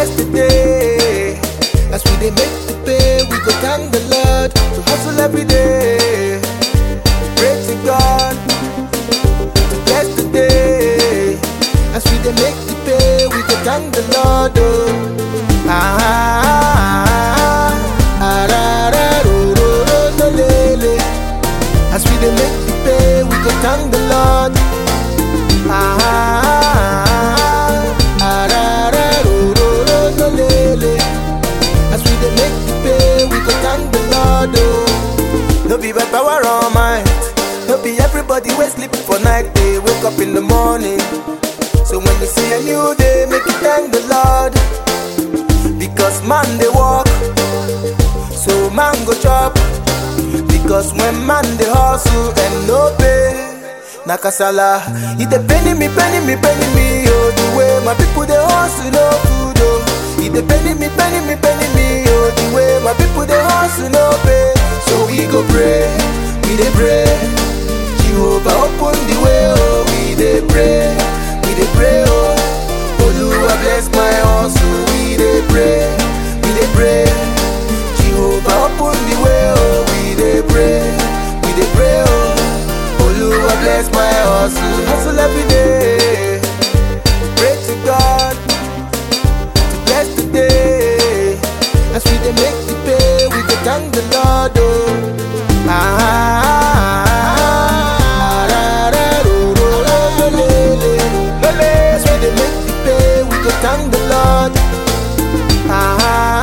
bless the day. As we dey make the pay, we go thank the Lord to hustle every day. Pray to God to bless the day. As we dey make the pay, we go thank the Lord. Oh. Ah, ah, ah, ra, ra, ro, ro, ro, lo, le, le. As we dey make the pay, we go thank the Lord. Ah, ah, ah, ra, ra, ro, ro, ro, lo, le, le. As we dey make the pay, we go thank the Lord. Oh. No be by power or might. No be everybody wey sleep for night they wake up in the morning. So when you see a new day, make you thank the Lord. Because man they walk, so man go chop. Because when man they hustle and no pay, na kasala. It dey penny me, penny me, penny me. Oh, the way my people they hustle no food. Oh, it dey penny me, penny me, penny me. Oh, the way my people they hustle no pay. So we go pray, we dey pray. Jehovah open the way. Oh, we dey pray, we dey pray. Oh, Oluwa bless my hustle. We dey pray, we dey pray. Jehovah open the way. Oh, we dey pray, we dey pray. Oh, Oluwa bless my hustle. Hustle every day. Pray to God to bless the day. As we dey make the pay, we go thank the Lord. Oh. Ah, ah, ra, ra, ro, ro, ro, lo, le, le. As we dey make the pay, we go thank the Lord. Ah,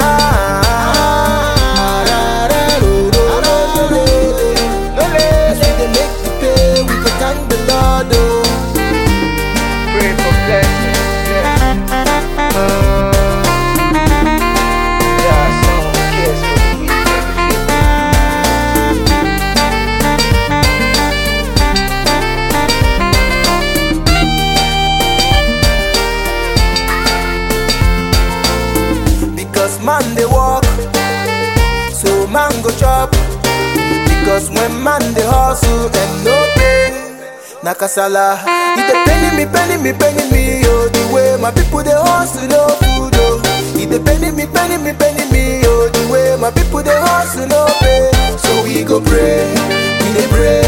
ah, ra, ra, ro, ro, ro, lo, le, le. As we dey make the pay, we go thank the Lord. Oh. Pray for blessings. Yeah. Uh, yeah, someone who cares for the weak and the feeble. Because man they walk, so man go chop. Because when man they hustle and no pay, na kasala. It dey penny me, penny me, penny me. Oh, the way my people they hustle no food. Oh, it dey penny me, penny me, penny me. Oh, the way my people they hustle no pay. So we go pray, we dey pray.